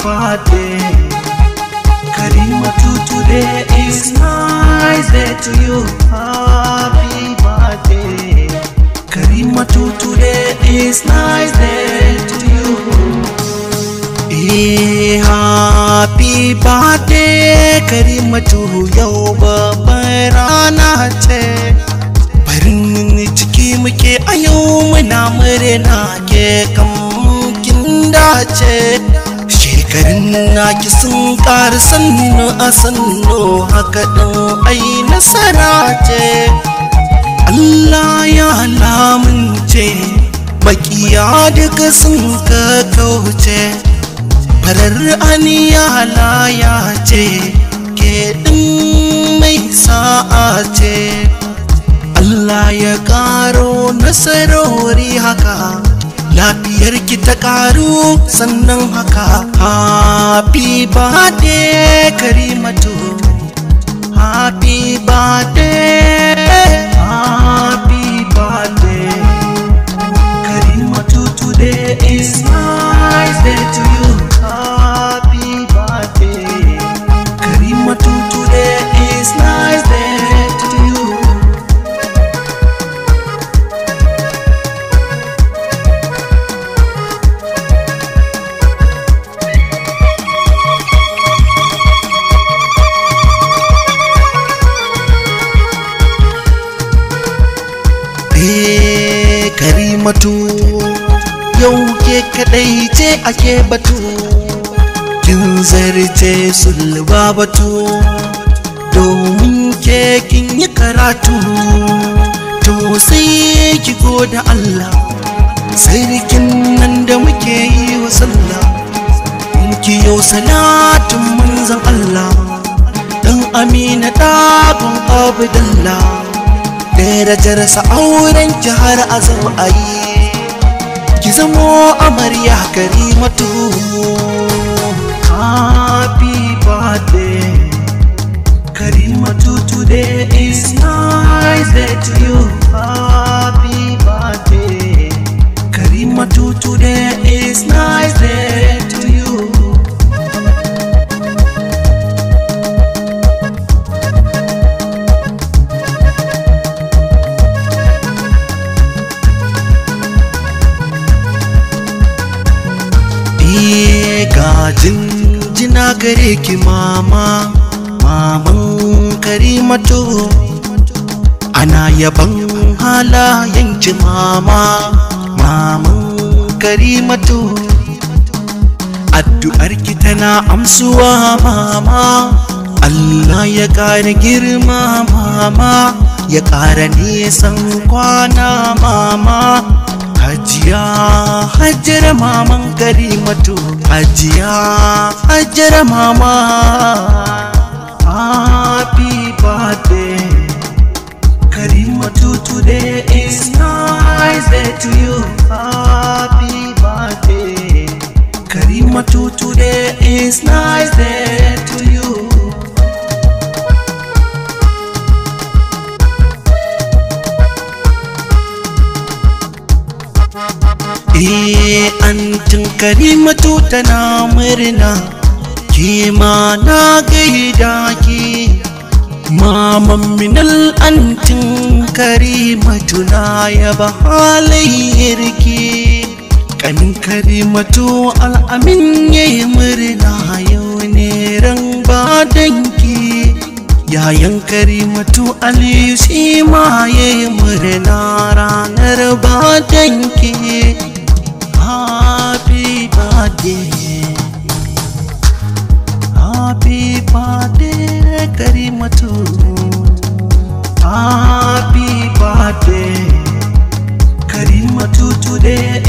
birthday. Karimatu, today is nice day to you. Happy birthday. Karimatu, today is nice day to you. Eh, happy birthday Karimatu yau babbar rana ce. Farin ciki muke a yau muna murna ke kamkin dace. Shekarun naki sun ƙara sannu a sannu haka ɗin ai nasara ce. Allah ya lamunce makiya duka sun ka kauce. farar aniya halaya ce ke ɗin mai sa'a ce Allah ya ƙaro nasarori haka lafiyar ki ta ƙaru sannan haka happy birthday karimatu happy birthday happy birthday karimatu today is nice day to you happy birthday karimatu today is nice day to you Eh karimatu yau ke kadai ce ake batu kin zarce sulba batu domin ke kin yi karatu to sai ki goda Allah sarkin nan da muke yi wa sallah in ki yau salatin manzon Allah dan amina ɗagun abdallah darajarsa auren ki har a zo a yi ki zamo amarya karimatu happy birthday karimatu today is nice day to you happy birthday karimatu today is nice day to you Iye gajin jina gare ki mama maman karimatu ana yaban halayen ki mama maman karimatu addu'ar ki tana amsuwa mama Allah ya ƙara girma mama ya ƙara nisan kwana mama Hajiya hajjara maman karimatu Hajiya hajjara mama Happy birthday Karimatu today is nice day to you Happy birthday Karimatu today is nice day to you Eh antin karimatu tana murna ke ma na gaida ki maman minal antin karimatu na yaba halayyar ki kanin karimatu al'amin yayi murna yau ne ran badanki yayan karimatu aliyu shi ma yayi murna ranar badanki Happy birthday Happy birthday Karimatu Happy birthday Karimatu today